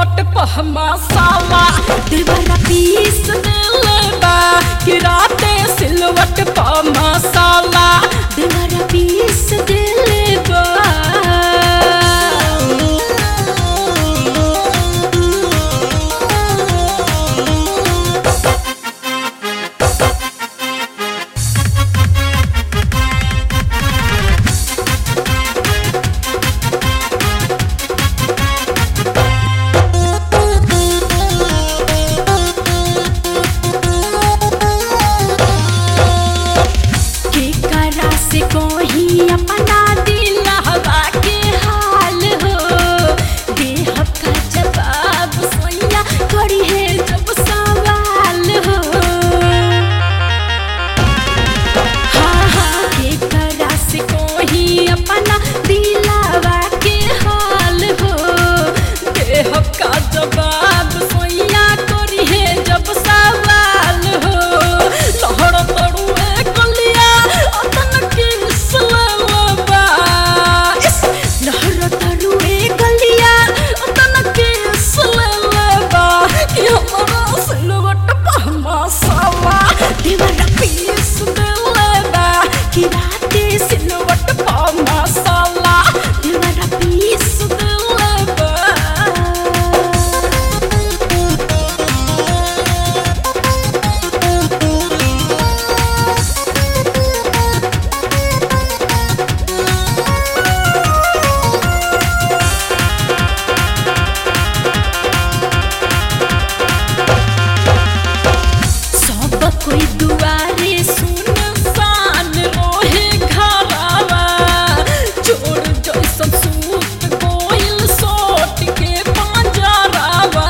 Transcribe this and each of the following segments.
सिलवट पह मसाला देवरा पीस देले बा कि राते सिलवट पह मसाला देवरा पीस देले बा के करा से कोही अपना दिल हवा के हाल हो देह का जवाब सोया करी है जब सवाल हो हाँ हाँ के करा से कोही अपना दिल हवा के हाल हो देह का जवाब सोया करी है जब सवाल हो लहर तरुए कलिया अतन किस ललबा लहर तरुए कलिया अतन किस ललबा कि हमरा सिलवट पह मसाला देवर पीस देलबा कि राते सिलवट पह मसाला देवर पीस देलबा सब कोई दुआरे सुनसान रोहे घरवा चोर जैसन सूत गोइल सोट के पंजरवा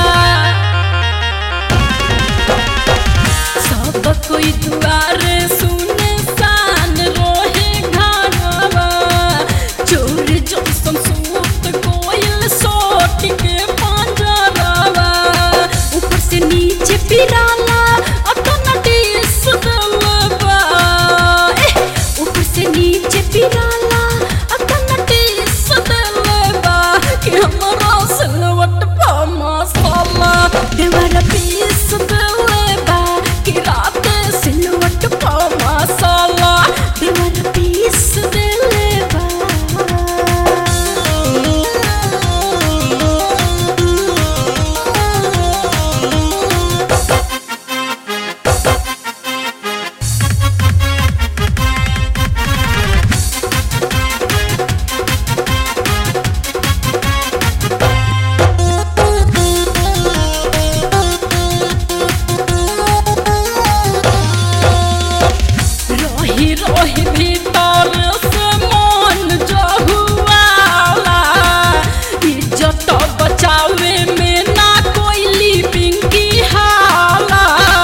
सब कोई दुआरे सुनसान रोहे घरवा चोर जैसन सूत गोइल सोट के पंजरवा ऊपर से नीचे पिराला अपना टीस दलबा एह, ऊपर से नीचे पिराला अपना टीस दलबा कि हमरा सिलवट पा मसाला देवर पीस दलबा कि रात सिलवट पा मसाला देवर पीस दलबा रही रही भीतर से मन जहुआला इज्जत बचावे में ना कोई पिंकी हाला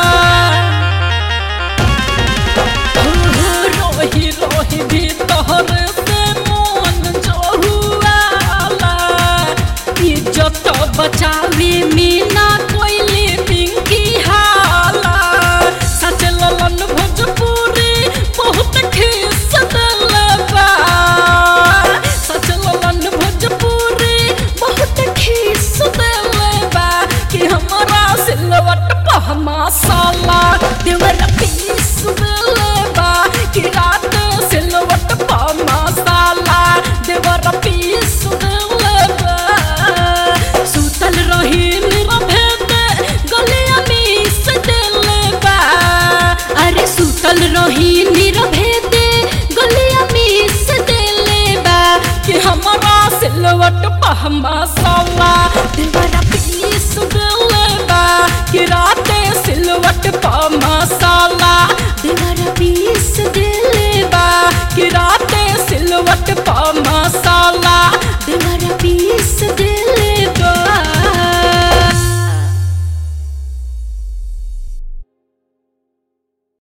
रही रही भीतर से मन जहुआला इज्जत बचावे में ना कोई पिंकी हाला सच ललन भोजपुरी बहुत खीस दलबा सच ललन भोजपुरी बहुत खीस दलबा कि हमरा सिलवट पह मसाला देवर पीस दलबा कि रात सिलवट पह मसाला देवर पीस दलबा सुतल रही निरभेद गलिया मीस दलबा अरे सुतल रही निरभेद गलिया मीस दलबा कि हमरा सिलवट पह मसाला देवर पीस दलबा